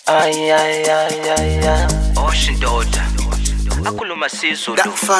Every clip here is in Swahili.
Ay, ay, ay, ay, ay. Ocean Daughter akhuluma sizulu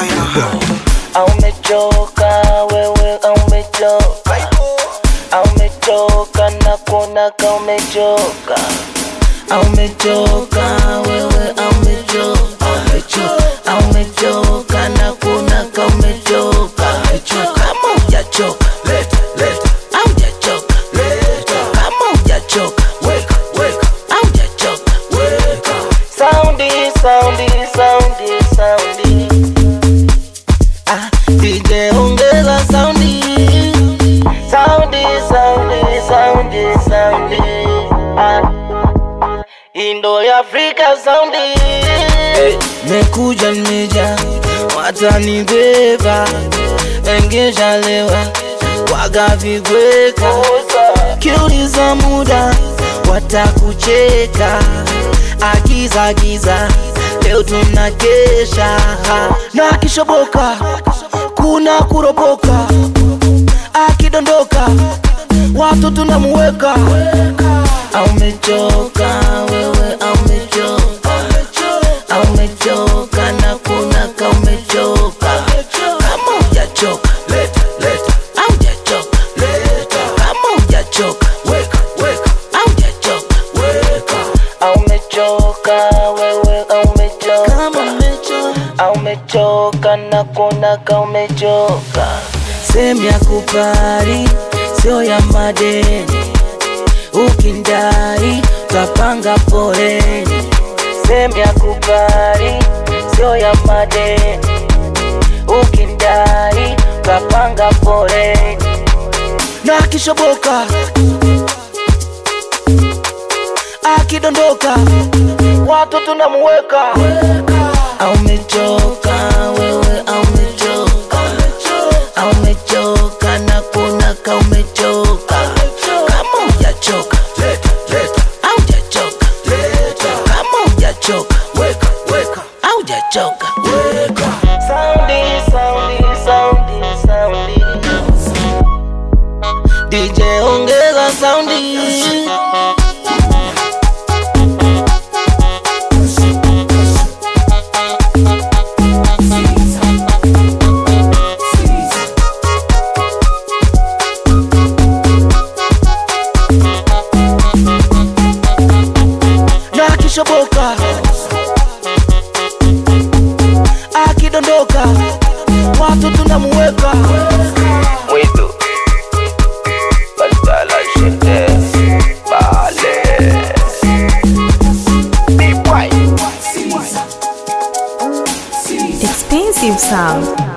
Aumechoka wewe, aumechoka, aumechoka na kuona ka umechoka, aumechoka wewe, aumechoka, aumechoka, aumechoka na kuona ka umechoka, kama hujachoka leta, leta, haujachoka leta, kama hujachoka weka, weka, haujachoka weka, soundi, soundi, soundi, soundi Ah, DJ ongeza saundi saundi saundi saundi saundi ah. Indo ya Afrika saundi Mekuja nimeja watanibeba engesha lewa wagavigweka kiuliza muda watakucheka agiza agiza leo tunakesha na akishoboka kuna kuropoka akidondoka watu tunamuweka aumechoka wewe aumechoka aumechoka na kuna ka umechoka kama hujachoka leta leta aujachoka leta kama hujachoka weka weka aujachoka weka aumechoka wewe aumechoka kama umechoka aumechoka na kuona ka umechoka sehemu ya kupari sio ya madeni ukindai tapanga foreni sehemu ya kupari sio ya madeni ukindai tapanga foreni na akishoboka akidondoka watu tunamuweka aumechoka wewe aumechoka aumechoka na kuna ka umechoka kama hujachoka leta leta aujachoka leta kama hujachoka weka weka aujachoka weka saundi saundi saundi saundi DJ ongeza saundi na akishoboka akidondoka watu tunamuweka mwitu badala shinde bale Expensive sound.